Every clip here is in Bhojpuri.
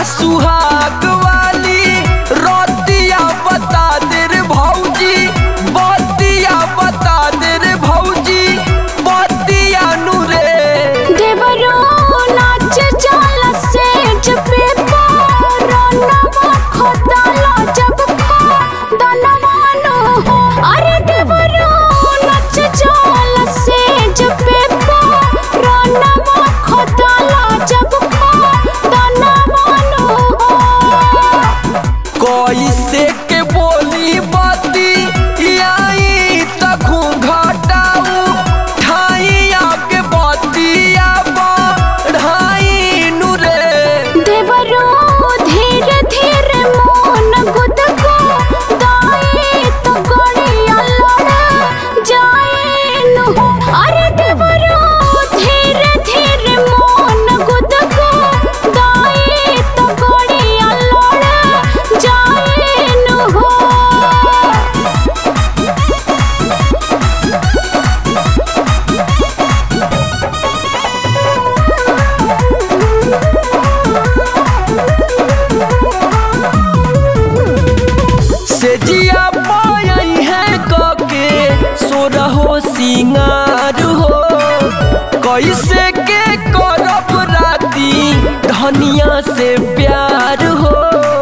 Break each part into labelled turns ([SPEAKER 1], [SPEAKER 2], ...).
[SPEAKER 1] सुहाग वाली रोतिया बता दे रे भौजी बतिया बता दे रे भौजी बतिया नु रे
[SPEAKER 2] देवरो नाच जाला सेज पे पारनवा खोदाला जब खा दनवानो हो अरे देवरो नाच जाला सेज पे पारनवा खोदाला जब खा दनवानो हो
[SPEAKER 1] कैसे के बोली बती आई तखू घटाऊ ठाइया के बतिया बढ़ाई नु रे
[SPEAKER 2] देवरो धीरे धीरे मोन गुद को दाए तो गड़िया लड़ा जाए नु अरे देवरो धीरे धीरे मोन गुद को दाए तो गड़िया लड़ा जाए नु हो
[SPEAKER 1] से जिया पाई है कके सोरहो सिंगार हो कैसे के करब राती धनिया से प्यार हो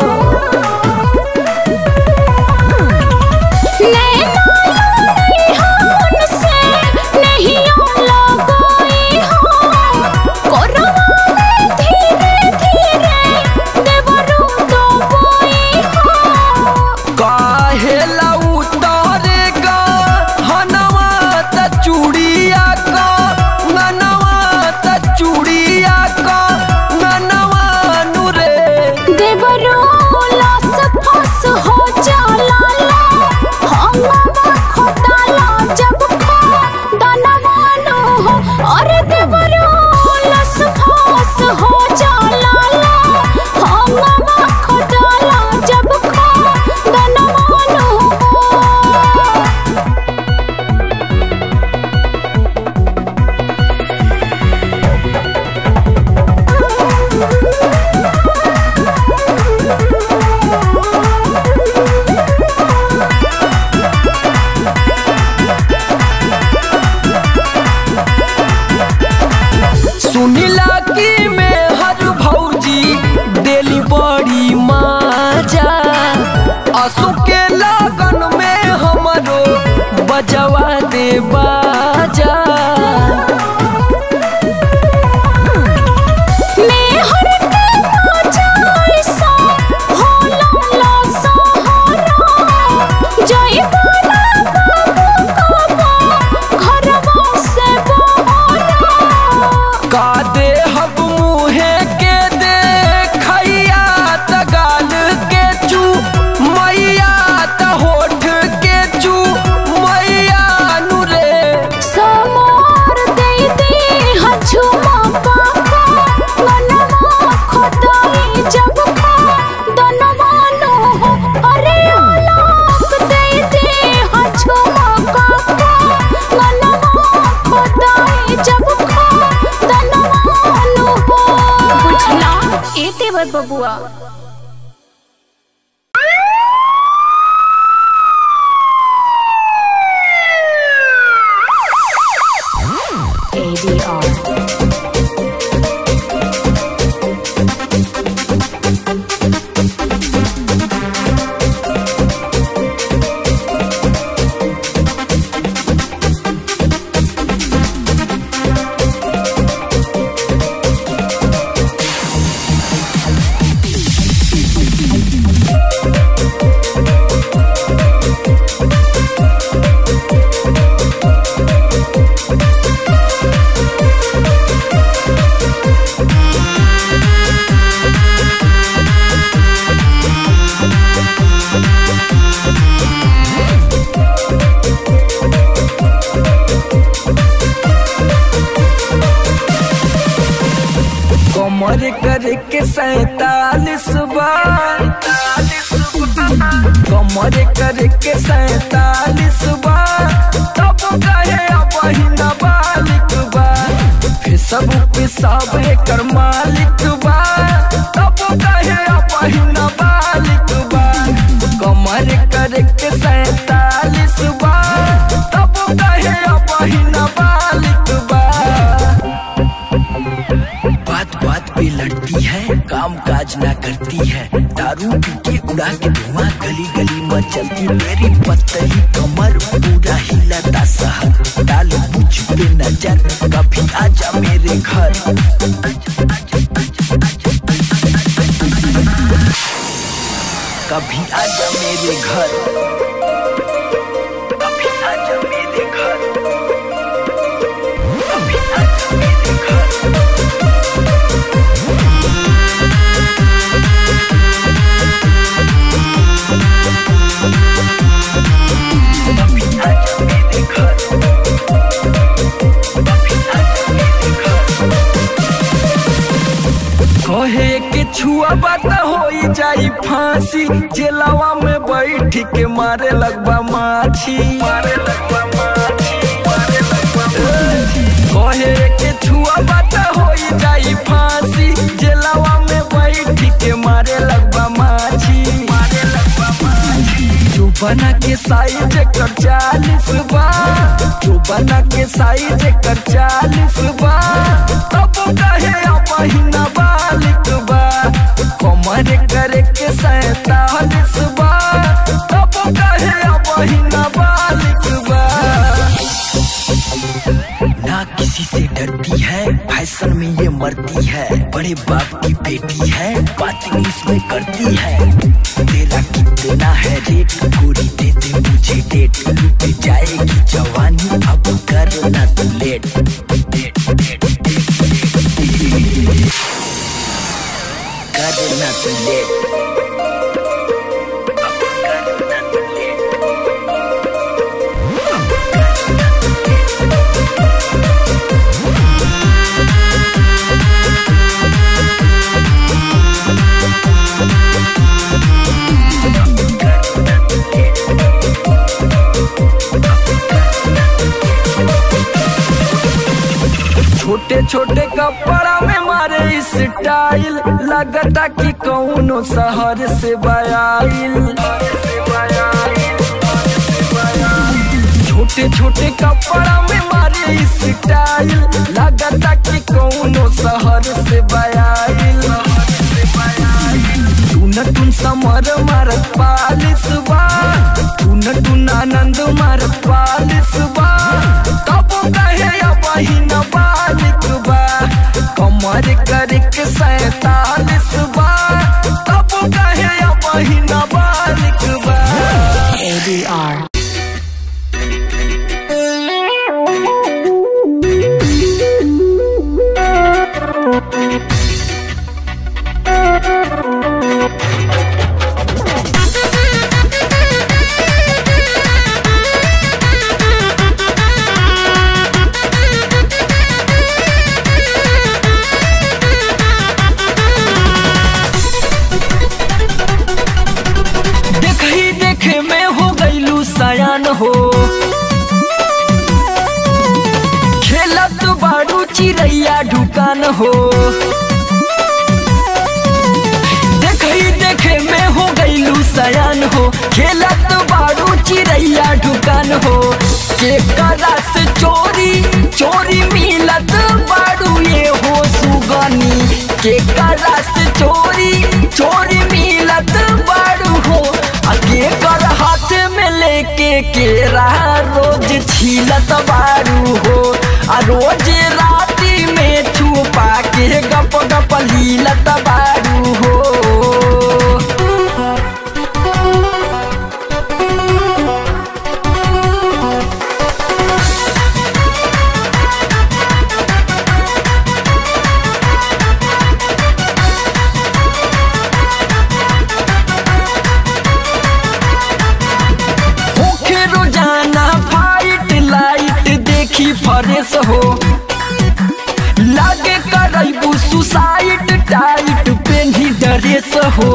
[SPEAKER 2] नैना लड़ी हान से नहियों लगोई हो कोरवा में धीरे धीरे देवरू तो बोई हो
[SPEAKER 1] काहेला उतारेगा हनवा त चूड़िया का ननवा त चूड़िया का ननवा नु रे
[SPEAKER 2] देवरू लास फस हो जाला ला हंगमा खोदाला जब खा दनवानो हो अरे देवरू लास फस हो जाला ला हंगमा खोदाला जब खा दनवानो हो
[SPEAKER 1] सुनिला की में हर भौजी देली बड़ी माजा असु के लगन में हमरो बजवा दे बाजा
[SPEAKER 2] मेहर के नाचाई सा होला ला सहारा जय बाला बाबू काबा घरवा से बहारा
[SPEAKER 1] का दे हब मुहे के दे खैया त गाल के चू मैया त होठ के चू मैया नु रे
[SPEAKER 2] समोर दे दे हछुमा पाका मनवा खोदाई जब खा दनवानो हो अरे आलाप दे दे हछुमा पाका मनवा खोदाई जब खा दनवानो हो बुझला ए देवर बबुआ
[SPEAKER 1] कमर करके सैतालीस बार कमर करके सैतालीस बार तब कहे अब बालिक बा फेसबुक पे सब एकर मालिक बा तब कहे अपहिन बालिक बा कमर करे के सैतालीस बा तब कहे अपहिन बालिक बा बात बात पे लड़ती है काम काज ना करती है दारू पी के उड़ा के धुआं गली गली में चलती मेरी पतली कमर पूरा हिलाता शहर डाल मुझ पे नजर कभी आजा मेरे घर कभी आजा मेरे घर कभी आजा मेरे घर कभी आजा मेरे घर कभी आजा मेरे घर कभी आजा मेरे घर कहे के छुआ बात होई जाई फांसी जेलवा में बैठ के मारे लगबा माछी मारे लगबा माछी मारे लगबा माछी कहे के छुआ बात होई जाई फांसी जेलवा में बैठ के मारे लगबा माछी मारे लगबा माछी जो बना के साइज कर चालीस बा जो बना के साइज कर चालीस बा तब कहे महीना बालिक बा कमर करे के सैतालीस बा तब कहे महीना बालिक बा ना किसी से डरती है फैशन में ये मरती है बड़े बाप की बेटी है बात इसमें करती है तेरा कितना है रेट पूरी दे दे मुझे डेट लुट जाएगी जवानी अब कर ना तू late date, date, date, date, date. कर ना तू लेट अब कर ना तू लेट छोटे छोटे कपड़ा में मारे स्टाइल लगता कि कौनो शहर से बयाइल छोटे छोटे कपड़ा में मारे स्टाइल लगता कि कौनो शहर से बयाइल टून टून समर मारत पालिस बा टून टून आनंद मारत पालिस बा तब कहे बहिन बालिक बा कमर करके सैतालीस बा तब कहे बहिन बालिक बा
[SPEAKER 2] ADR.
[SPEAKER 1] देख ही देखे में हो गईलू सयान हो खेलत बारू चिड़ैया ढुकान हो देख ही देखे में हो गईलू सयान हो खेलत बारू चिड़ैया ढुकान हो के करा से चोरी चोरी मिलत बारू ये हो सुगनी के करा से चोरी चोरी मिलत बारू हो आगे कर हाथ में लेके केरा रोज छीलत बारू हो आ रोज राती में छुपा के गप गप लीलत बारू हो होखे रोजाना फाइट लाइट देखी फरेस हो लागे करैबू सुसाइड टाइट पेन्ही ड्रेस हो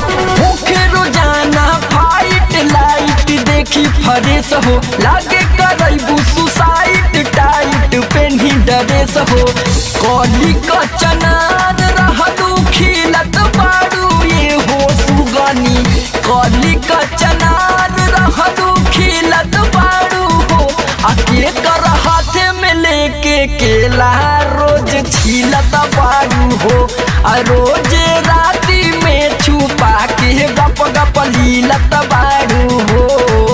[SPEAKER 1] होखे रोजाना फाइट लाइट देखी फरेस हो लागे कर करबू सुसाइड टाइट पेन्ही ड्रेस हो कली क चनार रहलू खिलत बाड़ू ये हो सुगनी कली क चनार रहलू खिलत बाड़ू हो आ के कर हाथे में लेके केला रोज छीलत बाड़ू हो आ रोज राती में छुपा के गप गप लीलत बाड़ू हो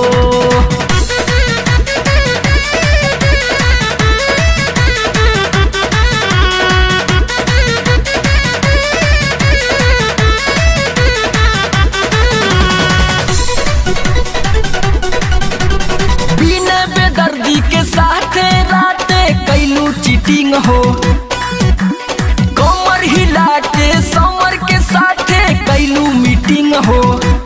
[SPEAKER 1] बिना बेदर्दी के साथे राते कैलू चीटिंग हो कमर हिला के समर के साथे कैलू मीटिंग हो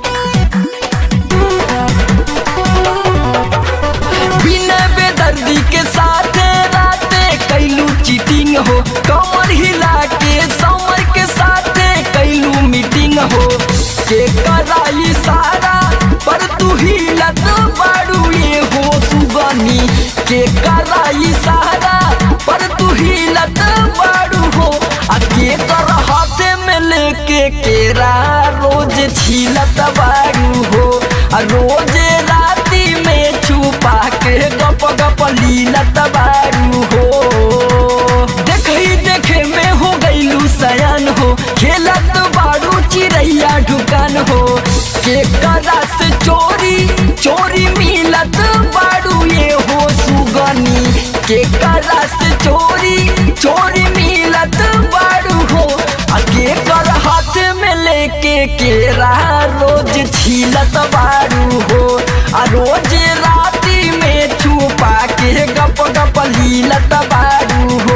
[SPEAKER 1] बिना बेदर्दी के साथे राते कैलू चीटिंग हो कमर हिला के समर के साथे कैलू मीटिंग हो के कराई सारा पर तू हिलत बाड़ू ये हो सुगनी के कराई सारा पर तू हिलत बाड़ू हो आ के कर हाथे में लेके केरा रोज छीलत बाड़ू हो आ रोज राती में छुपा के गप गप लीलत बाड़ू हो देखई देखे में हो गईलू सयान हो खेलत बाड़ू चिड़ैया ढुकान हो के करा से चोरी चोरी मिलत बाड़ू ये हो सुगनी के करा से चोरी चोरी मिलत बाड़ू हो आ के कर हाथ में लेके केरा रोज छीलत बाड़ू हो आ रोज राती में छुपा के गप गप लीलत बाड़ू हो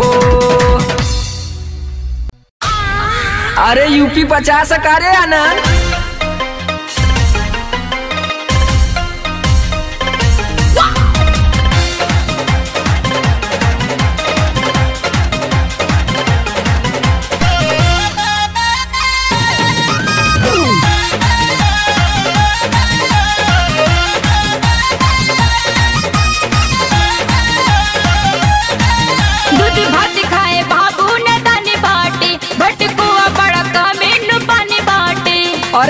[SPEAKER 1] अरे यूपी पचास करे आनंद
[SPEAKER 3] दूध भात खाए बाबू ने दाने बाटे बटकुआ बड़ा का मेनू पानी बाटे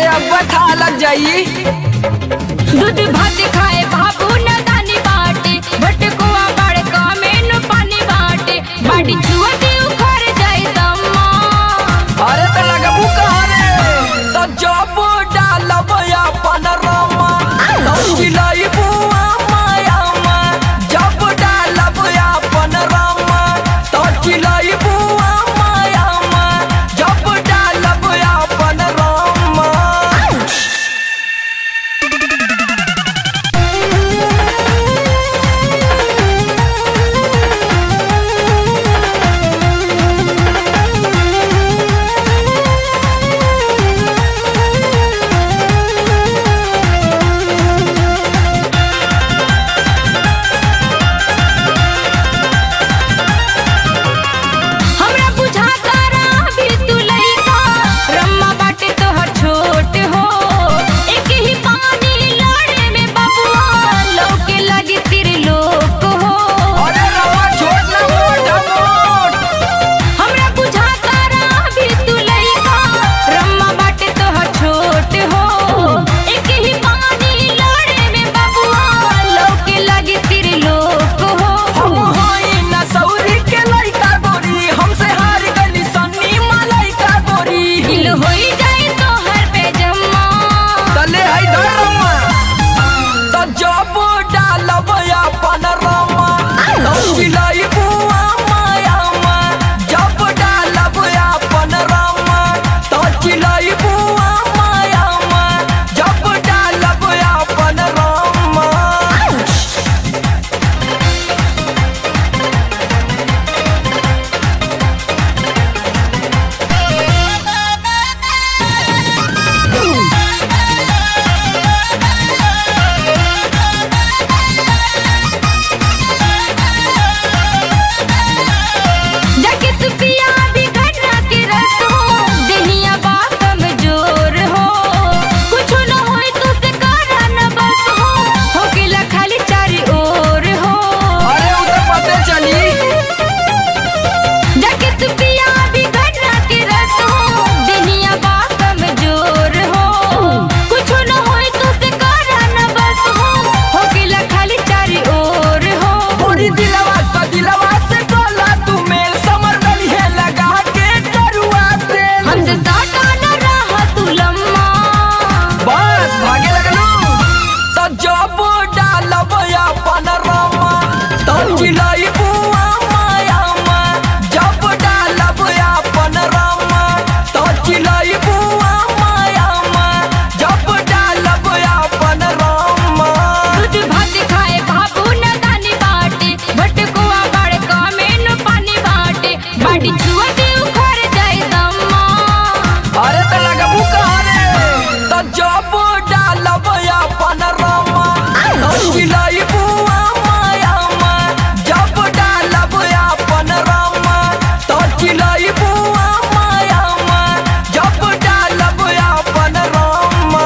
[SPEAKER 1] डालब अपन रामा तो चिलाई बुआ माया मा जब डालब अपन रामा तो चिलाई बुआ माया मा जब डालब अपन रामा
[SPEAKER 3] दूध भात खाए बाबू न दानी बाटे भटकुआ बड़का में न पानी बाटे बाटी छुआ दे उखड़ जाए दम्मा
[SPEAKER 1] अरे तो लगबू कहाँ रे तो जब डालब अपन रामा तो चिलाई बुआ माया मा जब डालब अपन रामा तो चिलाई बुआ माया मा जब डालब अपन रामा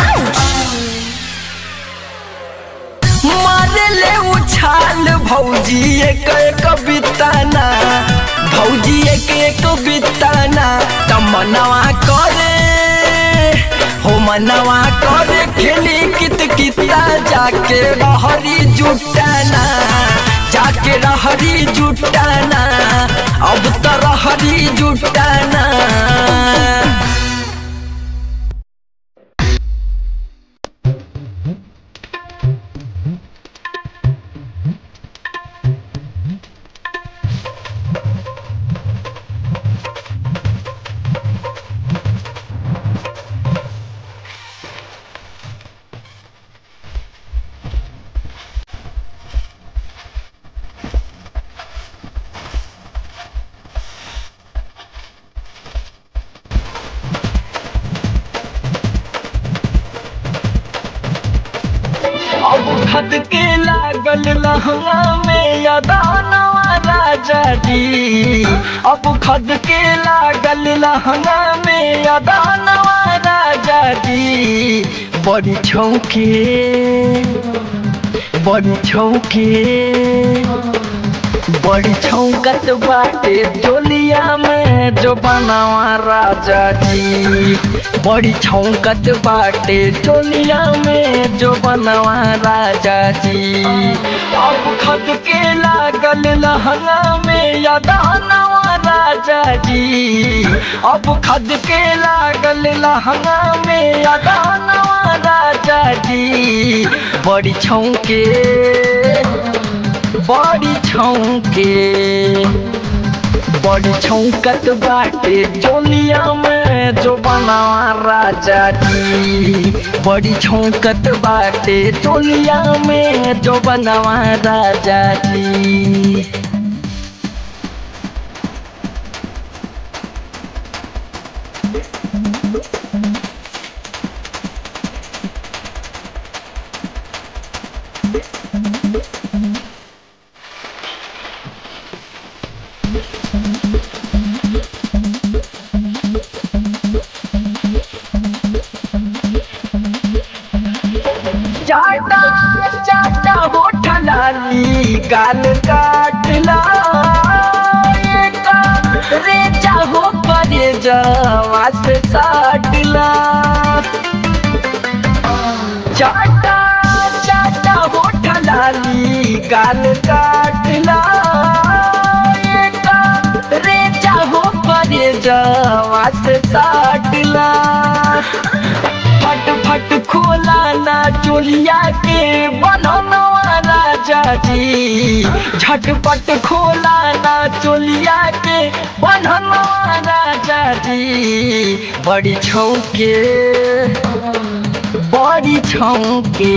[SPEAKER 1] मारे ले उछाल भौजी एक एक बिताना भौजी एक एक बिताना तमनवा करे हो मनवा करे खेली कित किता जाके रहरी जुटाना जाके रहरी जुटाना अब तो रहरी जुटाना अब खद के लागल लहंगा में यदानवा राजा जी अब खद के लागल लहंगा में यदानवा राजा जी बड़ी छौके बड़ी छौके बड़ी छौकत बाटे डोलिया में जो बनावा राजा जी बड़ी छौकत बाटे डोलिया में जो बनावा राजा जी अब खद के लागल लहंगा में यदानवा राजा जी अब खद के लागल लहंगा में यदानवा राजा जी बड़ी छौके बड़ी छौके बड़ी छौकत बाटे जोलिया में जो बनावा राजा जी बड़ी छौकत बाटे जोलिया में जो बनावा राजा जी चाटा चाटा होठ लाली गाल काटला रे चाहो परे जवा से साटला चाटा चाटा होठ लाली गाल काटला रे चाहो परे जवा से साटला फट फट खोला ना चोलिया के बननवा राजा जी झटपट खोला ना चोलिया के बननवा राजा जी बड़ी छौके बड़ी छौके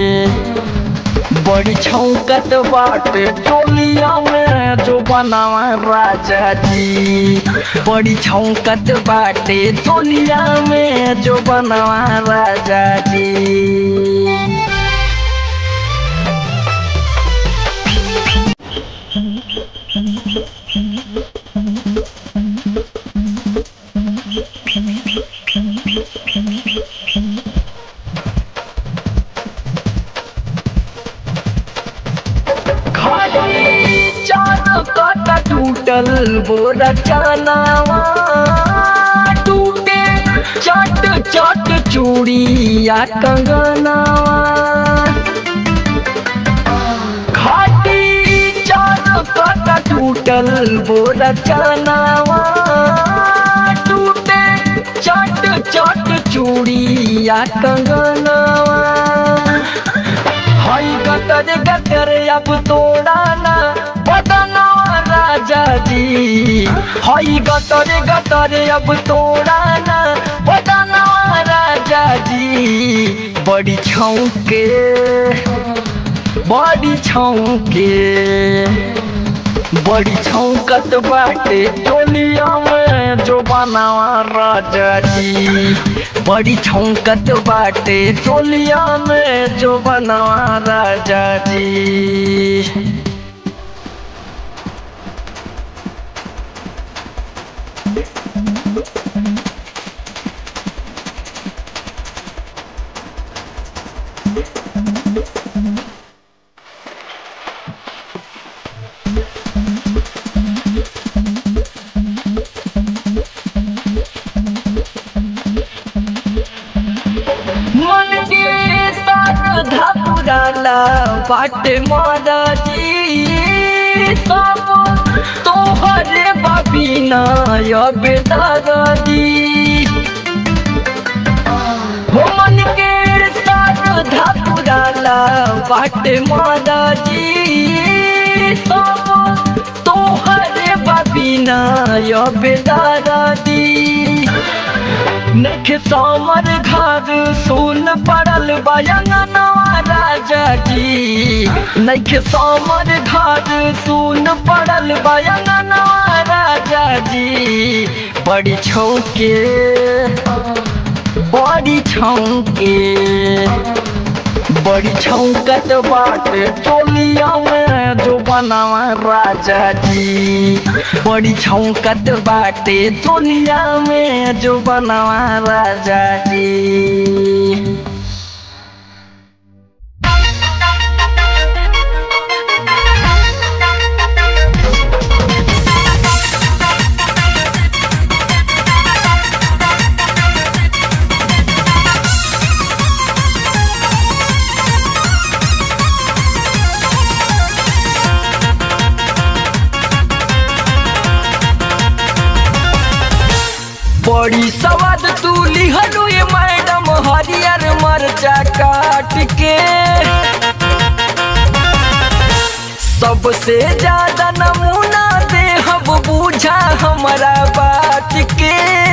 [SPEAKER 1] बड़ी छौकत बाटे टोलिया में जो बनावा राजा जी बड़ी छौकत बाटे टोलिया में जो बनावा राजा जी घड़ी चार कटा टूटल बोरा चनावा टूटे चट चट चूड़िया कंगनावा घाटी चार कटा टूटल बोरा चनावा टूटे चट चट चूड़िया कंगनावा हई गतर गतर अब तोड़ाना बदनवा राजा जी हई गतर गतर अब तोड़ाना बदनवा राजा जी बड़ी छौके बड़ी छौके बड़ी छौकत बाटे टोलिया में जो बनावा राजा जी बड़ी छौकत बाटे टोलिया में जो बनावा राजा जी मन के श्रद्धा पुराला बाट मारा जी सब तोहरे बाबीना अब दादी हो मन के श्रद्धा पुराला बाट मारा जी सब तोहरे बाबीना अब दादी नख सामर घर सुन पड़ल बयंगनवा राजा जी नख सामर घर सुन पड़ल बयंगनवा राजा जी बड़ी छौके बड़ी छौके बड़ी छौकत बाटे टोलिया में जो बनावा राजा जी बड़ी छौकत बाटे टोलिया में जो बनावा राजा जी बड़ी सवाद तू लिहलू ये मैडम हरियर मरचा काट के सबसे ज्यादा नमूना दे हम बूझा हमारा बात के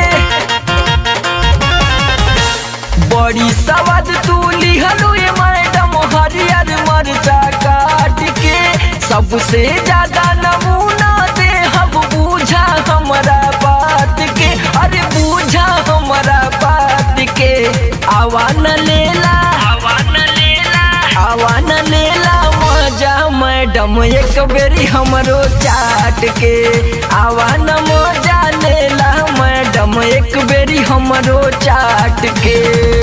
[SPEAKER 1] बड़ी सवाद तू लिहलू ये मैडम हरियर मरचा काट के सबसे ज्यादा नमूना दे हम बूझा हमारा बात के अरे बूझा हमारा बात के आवान लेला आवान लेला आवान लेला मजा मैडम एक बेरी हमरो चाट के आवान मजा लेला मैडम एक बेरी हमरो चाट के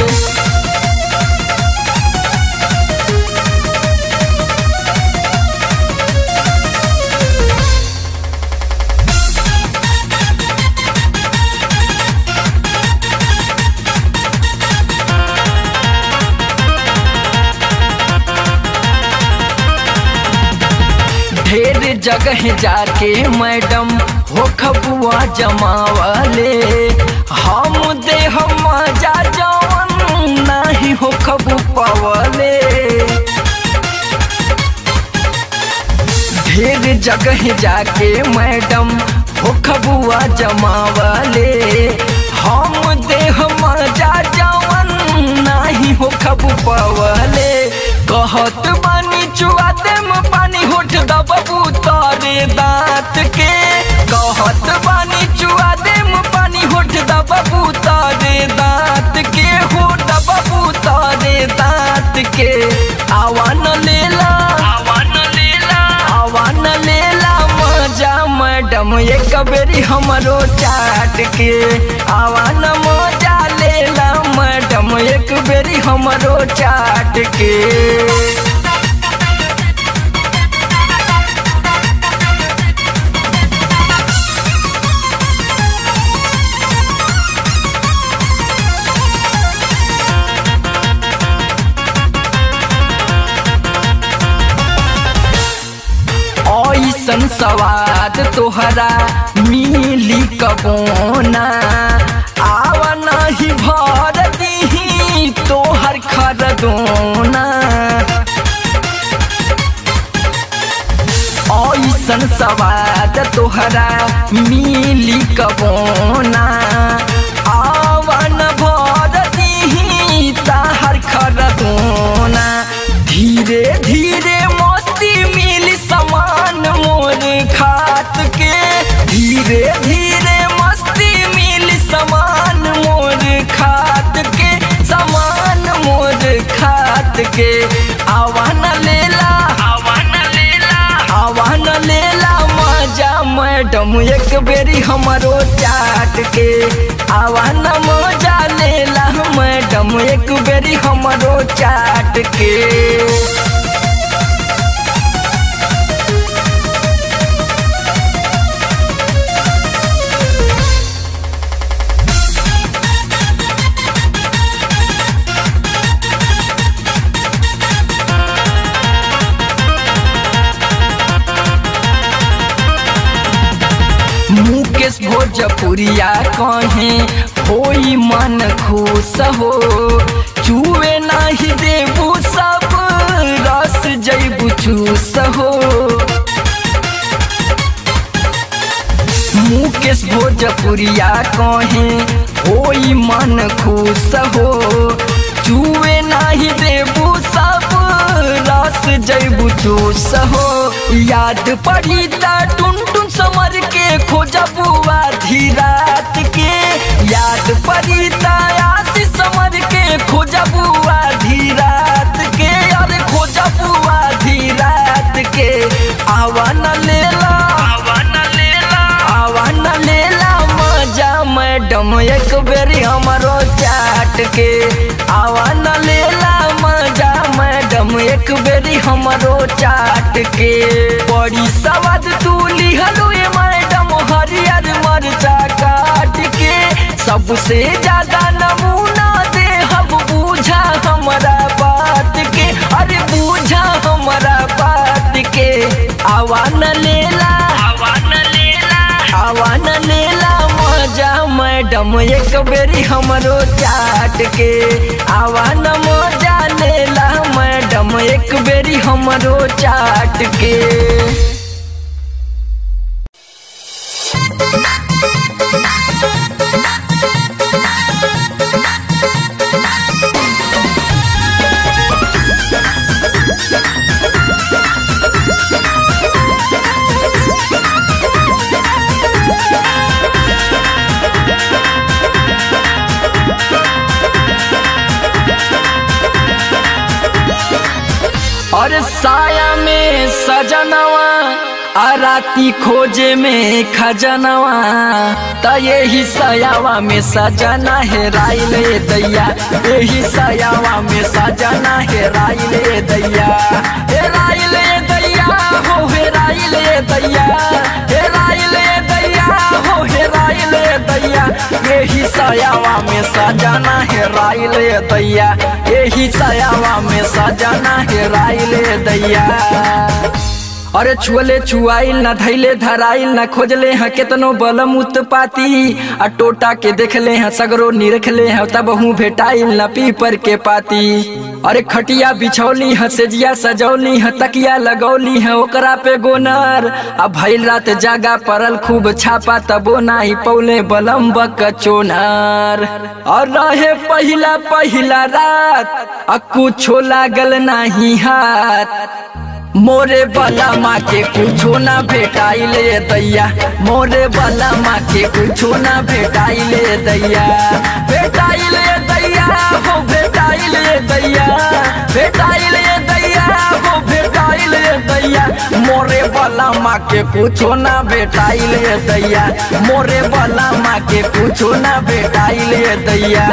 [SPEAKER 1] ढेर जगह जाके मैडम हो खबुआ जमावले हम दे हम मजा जवन नहीं हो खबु पवले ढेर जगह जाके मैडम हो खबुआ जमावले हम दे हम मजा जवन नहीं हो खबु पवले कहत बानी चुआ देम पानी होठ दबबू तारे दांत के कहत बानी चुआ देम पानी होठ दबबू तारे दांत के हो दबबू तारे दांत के आवान लेला आवान लेला आवान लेला मजा मैडम एक बेरी हमरो चाट के आवान मजा लेला मैडम एक बेरी हमरो चाट के ऐसन सवाद तोहरा मिली कबोना आवा नहीं भर दीही तोहर खरदोना ऐसन सवाद तोहरा मिली कबोना आवन भर दीही ताहर खरदोना धीरे धीरे मस्ती मिली समान मोर खात के धीरे धीरे मस्ती मिली समान मोर खात के समान मोर खात के आवान लेला आवान लेला आवान लेला मजा मैडम एक बेरी हमरो चाट के आवान मजा लेला मैडम एक बेरी हमरो चाट के मुकेश भोजपुरिया कहे होई मन खुश हो चुए नाही देबू सब रस जैबू चूस हो मुकेश भोजपुरिया कहे होई मन खुश हो चुए नाही देबू सब रस जैबू चूस हो याद पड़ी ता टुन टुन समर के खोजबू आधी रात के याद पड़ी ता आशीष समर के खोजबू आधी रात के अरे खोजबू आधी रात के आवान लेला आवान लेला आवान लेला मजा मैडम एक बेरी हमरो चाट के आवान लेला मजा मैडम एक बेरी हमरो चाट के बड़ी सवाद तू लिहलो ये मैडम हरियर मरचा काट के सबसे ज्यादा नमूना दे हम बूझा हमारा बात के अरे बूझा हमारा बात के आवान लेला आवान लेला आवान लेला मजा मैडम एक बेरी हमरो चाट के आवान मजा लेला मैडम एक बेरी हमरो चाट के और साया में सजनवा आ राती खोजे में खजनवा त यही सयावा में सजना है राइले दैया यही सयावा में सजना है राइले दैया हे राइले दैया हो हे राइले दैया हे राइले दैया हो हे राइले दैया यही सयावा में सजना है राइले दैया यही सयावा में सजना है राइले दैया अरे छुअले छुआइल न धैले धराइल न खोजले हैं केतनो बलम उत्पाती आ टोटा के देखले हैं सगरो निरखले हैं तब हूँ भेटाइल न पीपर के पाती अरे खटिया बिछौली है सेजिया सजौली है तकिया लगौली है ओकरा पे गोनर आ भइल रात जागा परल खूब छापा तबो नाही पौले बलम बक चोनर और रहे पहिला पहिला रात आ कुछो लागल नाही हाथ मोरे बला माँ के कुछो ना भेटाइले दैया मोरे बला माँ के कुछो ना भेटाइले दैया भेटाइले दैया हो भेटाइले दैया भेटाइले दैया हो भेटाइले दैया मोरे बला माँ के कुछो ना भेटाइले दैया मोरे बला माँ के कुछो ना भेटाइले दैया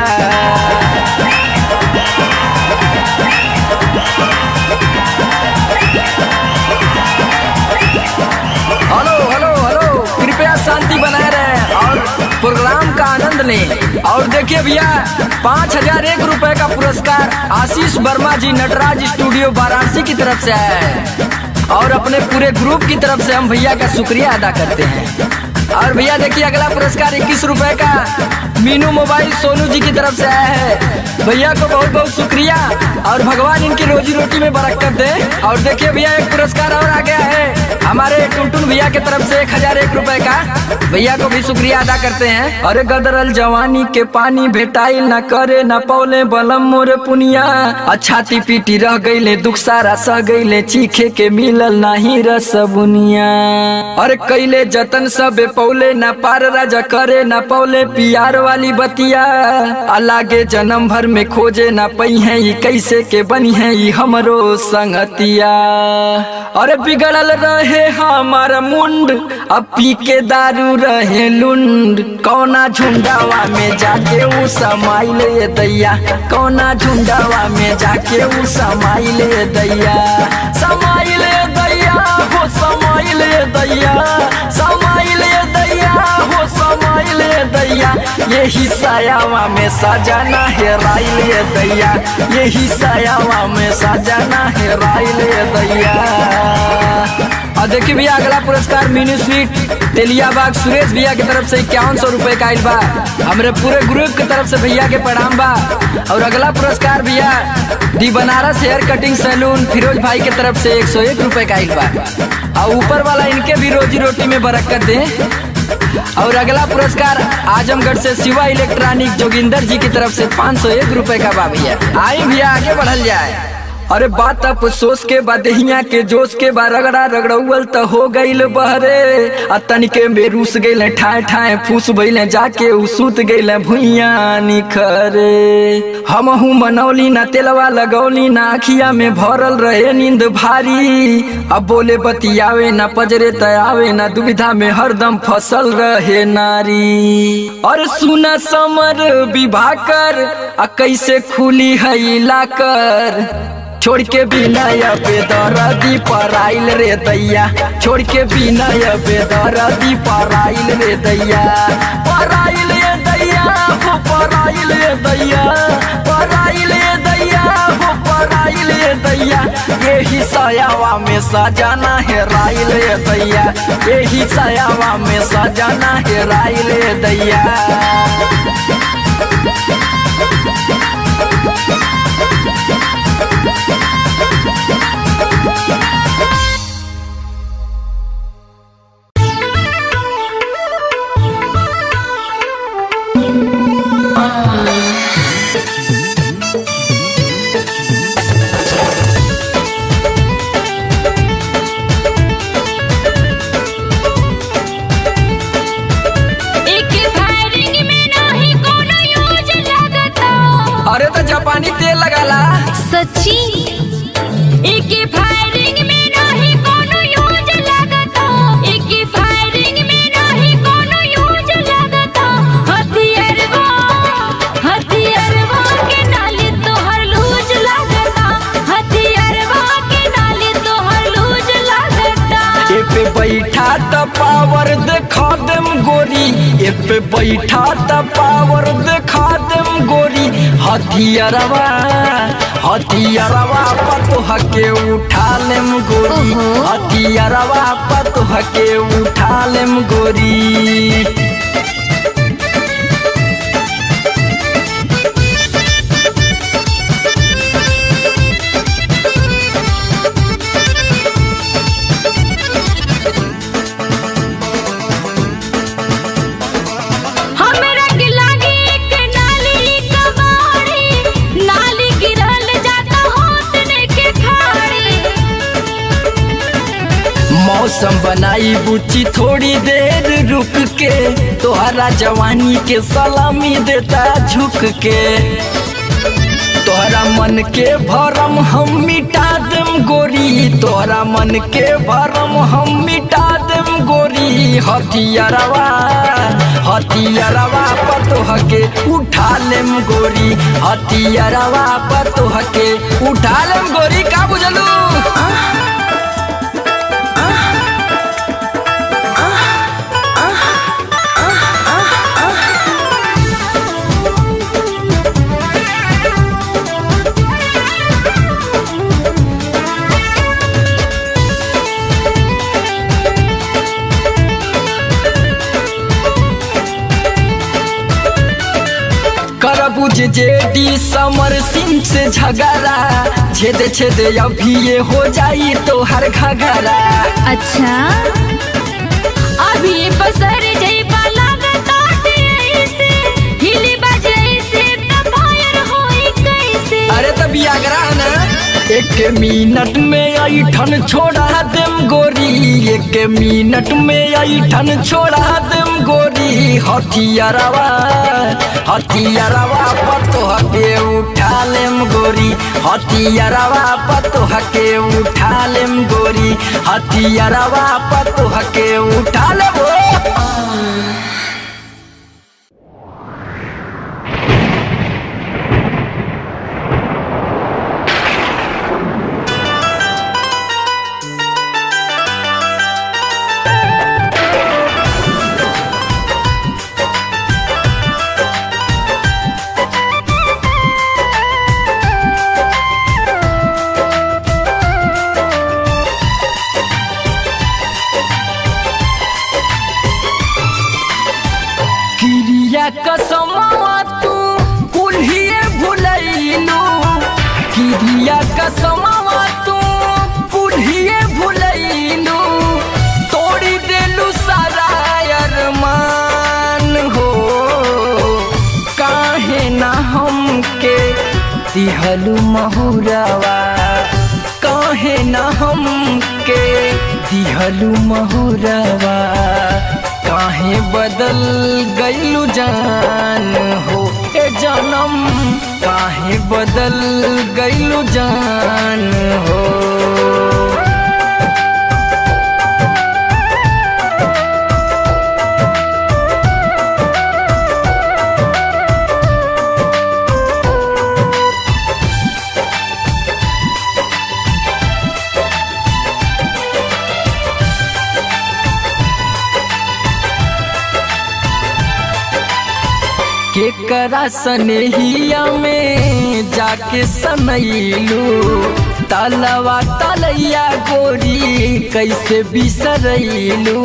[SPEAKER 1] हेलो हेलो हेलो कृपया शांति बनाए रहे और प्रोग्राम का आनंद लें और देखिए भैया पाँच हजार एक रुपए का पुरस्कार आशीष वर्मा जी नटराज स्टूडियो वाराणसी की तरफ से आया है और अपने पूरे ग्रुप की तरफ से हम भैया का शुक्रिया अदा करते हैं और भैया देखिए अगला पुरस्कार इक्कीस रुपए का मीनू मोबाइल सोनू जी की तरफ से आया है भैया को बहुत बहुत शुक्रिया और भगवान इनकी रोजी रोटी में बरकत दे और देखिए भैया एक पुरस्कार और आ गया है हमारे टुनटुन भैया की तरफ से एक हजार एक रुपए का भैया को भी शुक्रिया अदा करते हैं अरे गदरल जवानी के पानी भेटाइल न करे न पौले बलम मोरे पुनिया अच्छाती पीटी रह गईले दुख सारा सह गईले चीखे के मिलल नाही रस बुनिया अरे कैले जतन सब पौले न पार राजा करे न पौले पियार वाली बतिया अलागे जन्म भर में खोजे न पई है ई कैसे के बनी है ई हमरो संगतिया अरे बिगड़ल रहे हमार मुंड अब पी के दारू रहे लुंड कौना झुंडावा में जाके ऊ समाइल ये दैया कौना झुंडावा में जाके ऊ समाइल ये दैया समाइल ये दैया हो समाइल ये दैया समाइल ये दैया हो समाइल ये दैया यही सायावा में सजाना है राइल ये दैया यही सायावा में सजाना है राइल ये दैया और देखिए भैया अगला पुरस्कार मिनी स्वीट तेलिया बाग सुरेश भैया की तरफ से इक्यावन सौ रुपए का आइल बा हमरे पूरे ग्रुप की तरफ से भैया के प्रणाम बा और अगला पुरस्कार भैया the Banaras hair cutting salon Firoz भाई की तरफ से एक सौ एक रुपए का आइल बा और ऊपर वाला इनके भी रोजी रोटी में बरकत दे और अगला पुरस्कार आजमगढ़ से शिवा इलेक्ट्रॉनिक जोगिंदर जी की तरफ से पाँच सौ एक रुपए का बा भैया आई भैया आगे बढ़ल जाए अरे बात अफसोस के बाद हिया के जोश के बाद रगड़ा रगड़ौल त हो गईल बहरे आ तनिके में रूस गईल ठाए ठाए फूस भइले जाके उ सुत गईल भुइया निखरे हमहू मनौली ना तेलवा लगौली ना अखिया में भरल रहे नींद भारी अब बोले बतियावे ना पजरे तयावे ना दुविधा में हरदम फसल रहे नारी और सुना समर विवाह कर आ कैसे खुली है लाकर छोड़ के बिना बेदरदी पराइल रे दैया छोड़ के बिना बेदरदी पराइल रे दैया पराइल रे दैया हो पराइल रे दैया पराइल रे दैया हो पराइल रे दैया यही सयावा में सजाना है राइल रे दैया यही सयावा में सजाना है राइल रे दैया
[SPEAKER 3] एक फायरिंग में नाही कोनो यूज लगता
[SPEAKER 1] अरे तो जापानी तेल लगाला
[SPEAKER 3] सच्ची एक फायरिंग में नाही कोनो यूज लगता एक फायरिंग में नाही कोनो यूज लगता हथियारवा हथियारवा के नाले तोहर लूज लगता हथियारवा के नाले तोहर लूज लगता
[SPEAKER 1] ए पे बैठा त पावर देखा देम गोरी ए पे बैठा त पावर देखा देम गोरी हथियारवा हथियारवा पतोह के उठा लेम गोरी
[SPEAKER 3] ओहो।
[SPEAKER 1] हथियारवा पतोह के उठा लेम गोरी
[SPEAKER 3] हमरा के लागे एक नाली कबाड़ी नाली गिरल जाता होतने के खाड़ी
[SPEAKER 1] मौसम बनाई बुच्ची थोड़ी देर रुक के तोहरा जवानी के सलामी देता झुक के तोहरा मन के भरम हम मिटा देम गोरी तोहरा मन के भरम हम मिटा देम गोरी हथियारवा हथियारवा पतोह के उठा लेम गोरी हथियारवा पतोह के उठा लेम गोरी का बुझलू करबुज जेडी समर सिंह से झगड़ा छेद छेद अभी ये हो जाई तो हर घगरा
[SPEAKER 3] अच्छा अभी पसर जइबा लागत आटे ऐसे हिली बजे ऐसे त फायर होई कैसे
[SPEAKER 1] अरे तभी आगरा ना एक मिनट में आई ठन छोड़ा देम गोरी एक मिनट में आई ठन छोड़ा देम गोरी हथियारवा हथियारवा पतो के उठा लेम गोरी हथियारवा पतो के उठा लेम गोरी हथियारवा पतो के उठा लेबो किरिया कसमवा तू कुल्हिए भुलैलू किरिया कसमवा तू कुल्हिए भुलैलू तोड़ी देलू सारा अरमान हो काहे ना हमके दिहलू महुरवा काहे ना हमके दिहलू महुरवा काहे बदल गईलू जान हो ए जनम काहे बदल गईलू जान हो केकरा सनेहिया में जाके सनैलू तलवा तलैया गोरी कैसे बिसरैलू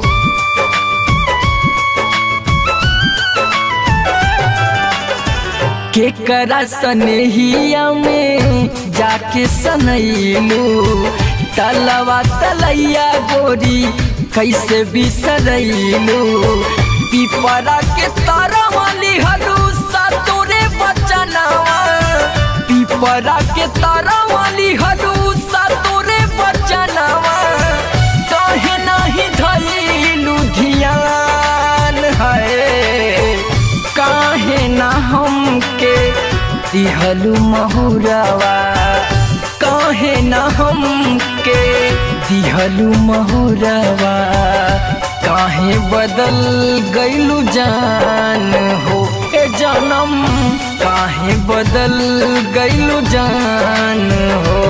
[SPEAKER 1] केकरा सनेहिया में जाके सनैलू तलवा तलैया गोरी कैसे बिसरैलू पिपरा के तारा वाली हलूसा तोरे बचनवा पिपरा के तारा वाली हलूसा तोरे बचनवा कहे नहीं धैलू धियान है काहे ना हमके दिहलू महुरवा काहे ना हमके दिहलू महुरवा काहे बदल गईलू जान हो ए जनम काहे बदल गईलू जान हो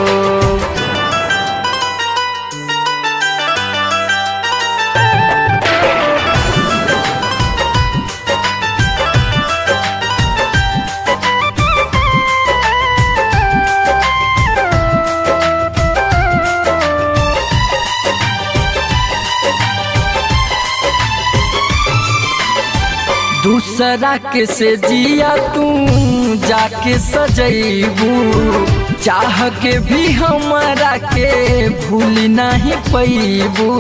[SPEAKER 1] दूसरा के से जिया तू जाके सजैबू चाह के भी हमारा के भूल नहीं पैबू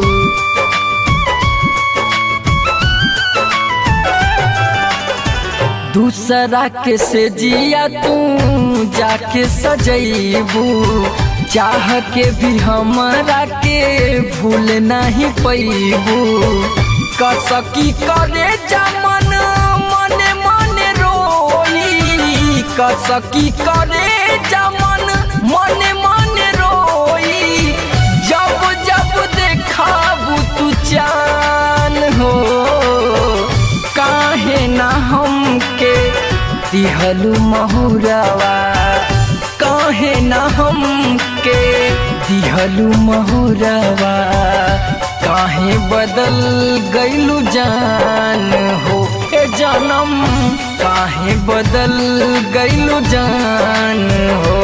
[SPEAKER 1] दूसरा के से जिया तू जाके सजैबू चाह के भी हमारा के भूल नहीं पैबू कसकी करे जमन मने मने रोई कसकी करे जमन मने मने रोई जब जब देखाबू तू चान हो काहे ना हमके दिहलू महुरवा काहे ना हमके दिहलू महुरवा काहे बदल गईलू जान हो ए जनम काहे बदल गईलू जान हो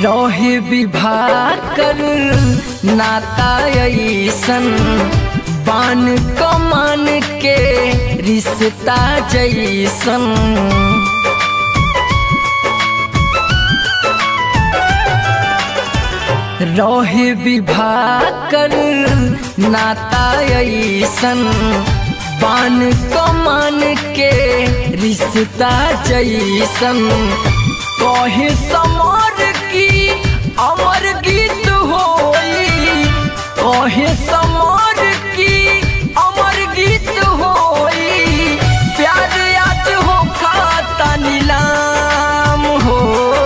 [SPEAKER 1] रहे विवाह कर नाता ऐसन बान कमान के रिश्ता जैसन रहे विवाह कर नाता ऐसन बान कमान के रिश्ता जैसन कहे समर की अमर गीत होई कहे समर की अमर गीत होई प्यार आज हो खाता नीलाम हो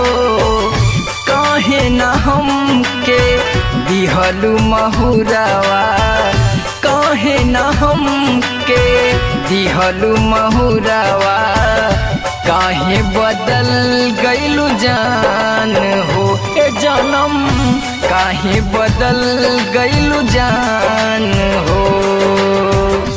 [SPEAKER 1] कहे न हमके दिहलू महुरवा कहे न हमके दिहलू महुरवा काहे बदल गईलू जान हो ए जनम काहे बदल गईलू जान हो